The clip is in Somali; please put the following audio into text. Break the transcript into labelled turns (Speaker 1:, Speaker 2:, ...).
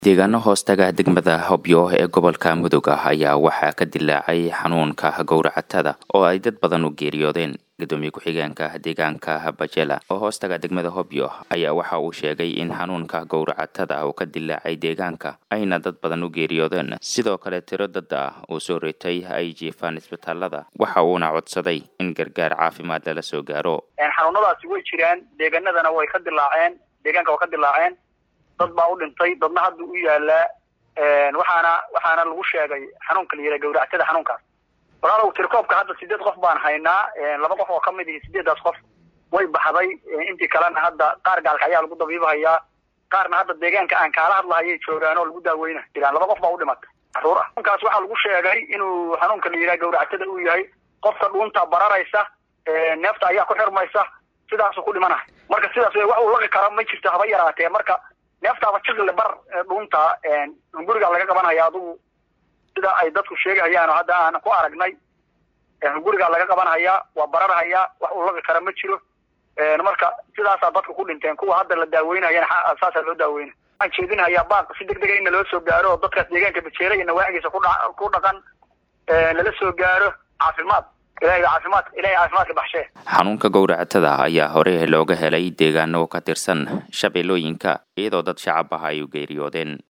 Speaker 1: deegaano hoostaga degmada hobyo ee gobolka mudug ah ayaa waxaa ka dilaacay xanuunka gowracatada oo ay dad badan u geeriyoodeen gudoomiye ku-xigeenka deegaanka bajela oo hoostaga degmada hobyo ayaa waxa uu sheegay in xanuunka gowracatada uu ka dilaacay deegaanka ayna dad badan u geeriyoodeen sidoo kale tiro dad ah uu soo ritay ay jiifaan isbitaalada waxa uuna codsaday in gargaar caafimaad lala soo gaaro
Speaker 2: xanuunadaasi way jiraan deegaanadana way ka dilaaceen deegaanka way ka dilaaceen dad baa u dhintay dadna hadda u yaalaa waxaana waxaana lagu sheegay xanuunka la yidhaha gawractada xanuunkaas walaalow tirkoobka hadda sideed qof baan haynaa laba qof oo ka mid ihi sideedaas qof way baxday intii kalena hadda qaar gaalka ayaa lagu dabiibahayaa qaarna hadda deegaanka aan kaala hadlahayay joogaan oo lagu daaweyna jiraan laba qof baa u dhimatay caruur ah xanuunkaas waxaa lagu sheegay inuu xanuunka la yidhaha gawractada uu yahay qofka dhuunta bararaysa neefta ayaa ku xirmaysa sidaasuu ku dhimanahay marka sidaas wax uu laqi kara ma jirto haba yaraatee marka neeftaaba jiqle bar dhuunta hunguriga laga qabanaya adugu sida ay dadku sheegahayaan oo hadda aan ku aragnay hunguriga laga qabanhayaa waa bararhayaa wax uu laqi kara ma jiro marka sidaasaa dadka ku dhinteen kuwa hadda la daaweynayana saasaa loo daaweyna waxaan jeedinhayaa baaq si deg dega in loo soo gaaro oo dadkaas deegaanka bajeela iyo nawaaxigiisa ku dhaqan lala soo gaaro caafimaad ilahay caafimaad ilahay caafimaadka baxshee
Speaker 1: xanuunka gowracatada ayaa hore looga helay deegaano ka tirsan shabeellooyinka iyadoo dad shacab ah ay u geeriyoodeen